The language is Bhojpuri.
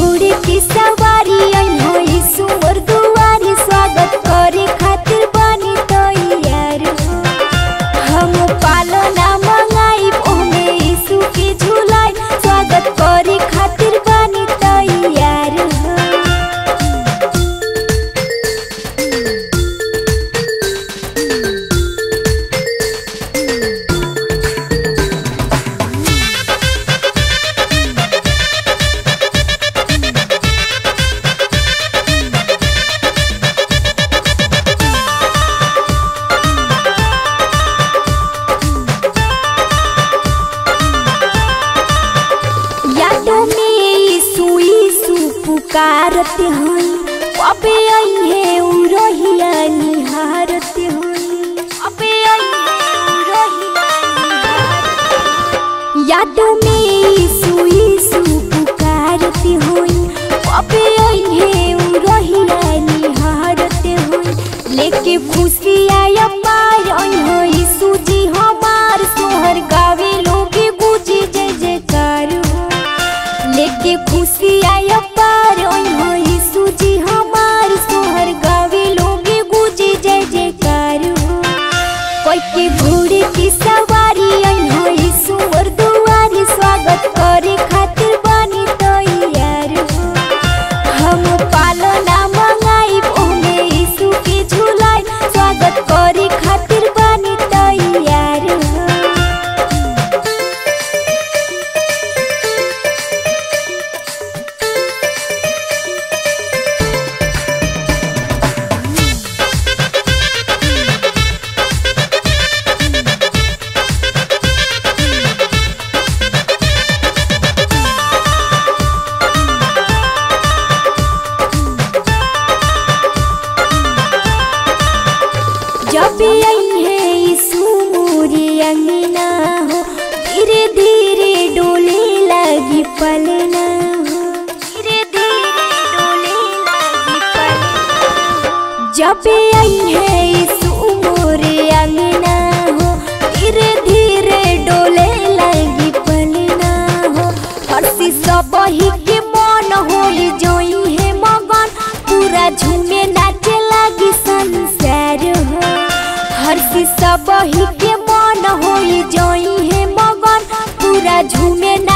घोड़े की सवारी आई हो ईश्वर दुआरी स्वागत करे खातिर बानी तैयार हो हम पालना मंगाई ओमे यीशु के झूलाई स्वागत करे खातिर बानी तैयार हो यादों में यीशु यीशु पुकारते हई अबे आई है उ रहिया निहारते हई अबे आई है उ रहिया निहारते यादों में यीशु यीशु पुकारते हई अबे आई है उ रहिया निहारते हई लेके खुशी आया पार आई हो यीशु जी हमार सोहर गावे लोगे गुजी जय जयकार हो लेके खुशी आया पार ओई हो यीशु जी हमार सोहर गावे लोगे गुजी जय जयकार हो कोई के घोड़े की सवारी आई हो यीशु और दुआरी स्वागत करे खातिर बानी तैयार हो हम पालना मंगाई ओमे यीशु के झूलाई स्वागत करे खातिर बानी तैयार हो जब आई है यीशु मोरी अंगना हो धीरे धीरे डोले लगी पलना हो धीरे धीरे डोले लगी पलना जब आई है यीशु मोरे अंगना हो धीरे धीरे डोले लगी पलना हो हर्षी सब ही के मन होई जोई है मगन पूरा झूमे नाचे लगी संसार हो हर्षी सब ही के मन होई जोई है मगन पूरा झूमे